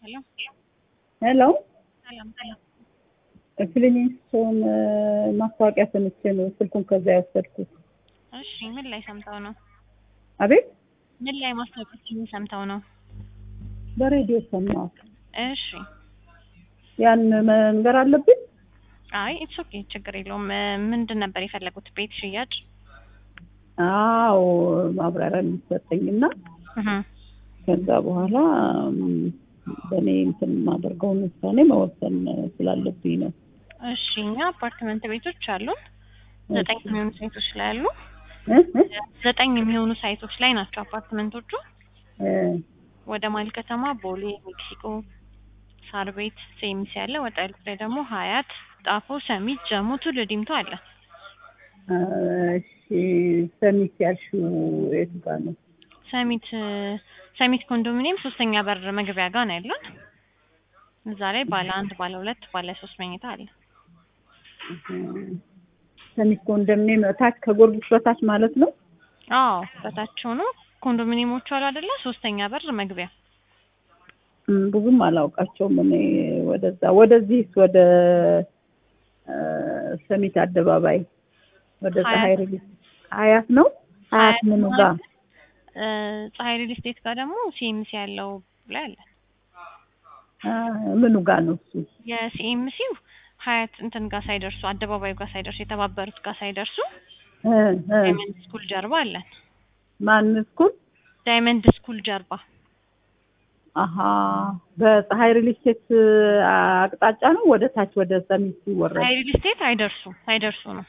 ሄሎ ሄሎ ሰላም ሰላም። ክሊኒክሶን ማስታወቂያ ሰምቼ ነው ስልኩን ከዛ ያወሰድኩት። እሺ ምን ላይ ሰምተው ነው? አቤት ምን ላይ ማስታወቂያችን ሰምተው ነው? በሬዲዮ ሰማሁት። እሺ ያን መንገር አለብኝ? አይ ኢትስ ኦኬ ችግር የለውም። ምንድን ነበር የፈለጉት? ቤት ሽያጭ? አዎ ማብራሪያ የሚሰጠኝና እህ ከዛ በኋላ ም፣ በእኔ እንትን የማደርገውን ውሳኔ መወሰን ስላለብኝ ነው። እሺ እኛ አፓርትመንት ቤቶች አሉን። ዘጠኝ የሚሆኑ ሳይቶች ላይ አሉ። እ? እ? ዘጠኝ የሚሆኑ ሳይቶች ላይ ናቸው አፓርትመንቶቹ። እ፣ ወደ መሀል ከተማ ቦሌ፣ ሜክሲኮ፣ ሳር ቤት፣ ሴሚስ ያለ ወጣ ያሉት ላይ ደግሞ ሀያት፣ ጣፎ፣ ሰሚት፣ ጀሞ፣ ቱሉ ዲምቱ አለ። እሺ ሰሚት ያልሽው የቱ ጋር ነው? ሰሚት ሰሚት ኮንዶሚኒየም ሶስተኛ በር መግቢያ ጋር ነው ያለን። እዛ ላይ ባለ አንድ፣ ባለ ሁለት፣ ባለ ሶስት መኝታ አለ። ሰሚት ኮንዶሚኒየም ታች ከጎርጊስ በታች ማለት ነው? አዎ በታች ሆኖ ኮንዶሚኒየሞቹ አሉ አይደለ? ሶስተኛ በር መግቢያ እም፣ ብዙም አላውቃቸውም እኔ ወደዛ ወደዚህስ ወደ እ፣ ሰሚት አደባባይ ወደ ሀያት። ፀሐይ ሪሊዝ ሀያት ነው ሀያት ምኑ ጋር እ፣ ፀሐይ ሪል ስቴት ጋር ደግሞ ሲኤምሲ ያለው ላይ አለ። አ፣ ምኑ ጋር ነው እሱ? የሲኤምሲው ሀያት እንትን ጋር ሳይደርሱ አደባባዩ ጋር ሳይደርሱ የተባበሩት ጋር ሳይደርሱ እ፣ እ፣ ዳይመንድ ስኩል ጀርባ አለን። ማን ስኩል? ዳይመንድ ስኩል ጀርባ አሀ በፀሐይ ሪል ስቴት አቅጣጫ ነው ወደ ታች ወደ ሰሚት ሲወረድ ፀሐይ ሪል ስቴት አይደርሱ ሳይደርሱ ነው።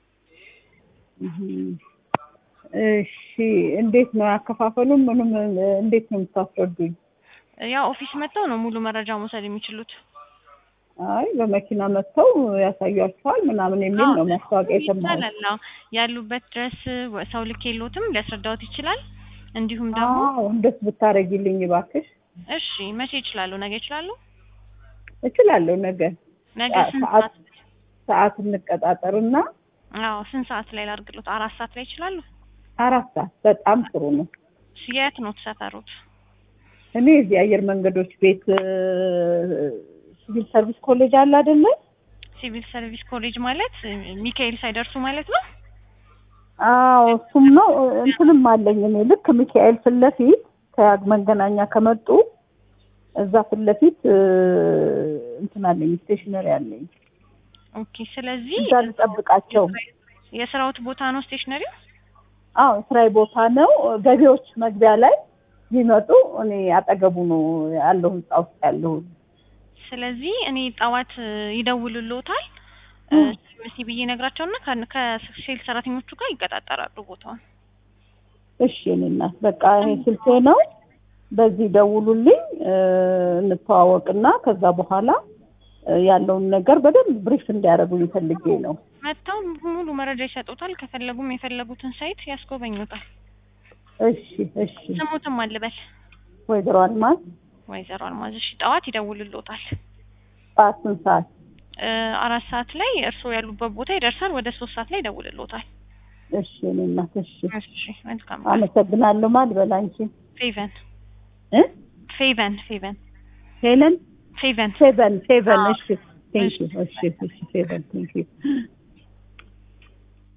እህም። እሺ እንዴት ነው ያከፋፈሉን? ምንም እንዴት ነው የምታስረዱኝ? ያው ኦፊስ መጥተው ነው ሙሉ መረጃ መውሰድ የሚችሉት። አይ በመኪና መጥተው ያሳያቸዋል ምናምን የሚል ነው ማስታወቂያ የሰማሁት። ይቻላል። አዎ ያሉበት ድረስ ወ- ሰው ልክ የሎትም ሊያስረዳዎት ይችላል። እንዲሁም ደግሞ አዎ እንደሱ ብታረጊልኝ እባክሽ። እሺ መቼ ይችላሉ? ነገ ይችላሉ? እችላለሁ ነገ ነገ ሰዓት- ስንት ሰዓት- ሰዓት? ሰዓት እንቀጣጠርና አዎ ስንት ሰዓት ላይ ላድርግሎት? አራት ሰዓት ላይ ይችላሉ? አራት ሰዓት በጣም ጥሩ ነው። የት ነው ተሰፈሩት? እኔ እዚህ አየር መንገዶች ቤት እ፣ ሲቪል ሰርቪስ ኮሌጅ አለ አይደለ? ሲቪል ሰርቪስ ኮሌጅ ማለት እ፣ ሚካኤል ሳይደርሱ ማለት ነው። አዎ እሱም ነው። እንትንም አለኝ እኔ ልክ ሚካኤል ፊት ለፊት ከመገናኛ ከመጡ እዛ ፊት ለፊት እ፣ እንትን አለኝ ስቴሽነሪ አለኝ። ኦኬ። ስለዚህ እዛ ልጠብቃቸው። የስራዎት ቦታ ነው ስቴሽነሪው? አዎ ስራዬ ቦታ ነው። ገቢዎች መግቢያ ላይ ቢመጡ እኔ አጠገቡ ነው ያለው ህንጻ ውስጥ ያለው። ስለዚህ እኔ ጠዋት እ፣ ይደውሉልዎታል ምስ ብዬ ነግራቸውና ከሴል ሰራተኞቹ ጋር ይቀጣጠራሉ ቦታውን። እሺ እኔ እናት በቃ ይሄ ስልኬ ነው። በዚህ ደውሉልኝ እ፣ እንተዋወቅና ከዛ በኋላ እ፣ ያለውን ነገር በደንብ ብሪፍ እንዲያደርጉኝ ፈልጌ ነው። መጥተው ሙሉ መረጃ ይሰጡታል። ከፈለጉም የፈለጉትን ሳይት ያስጎበኙታል። እሺ እሺ ስሙትም አልበል ወይዘሮ አልማዝ ወይዘሮ አልማዝ። እሺ ጠዋት ይደውሉልዎታል። ጠዋት ስንት ሰዓት? እ፣ አራት ሰዓት ላይ እርስዎ ያሉበት ቦታ ይደርሳል። ወደ ሶስት ሰዓት ላይ ይደውልልዎታል። እሺ እኔ እናት እሺ እሺ መልካም። አመሰግናለሁ። ማን በላ አንቺ ፌቨን እ ፌቨን ፌቨን ሄለን ፌቨን ፌቨን ፌቨን አዎ። እሺ ቴንክ ዩ እሺ እሺ ፌቨን ቴንክ ዩ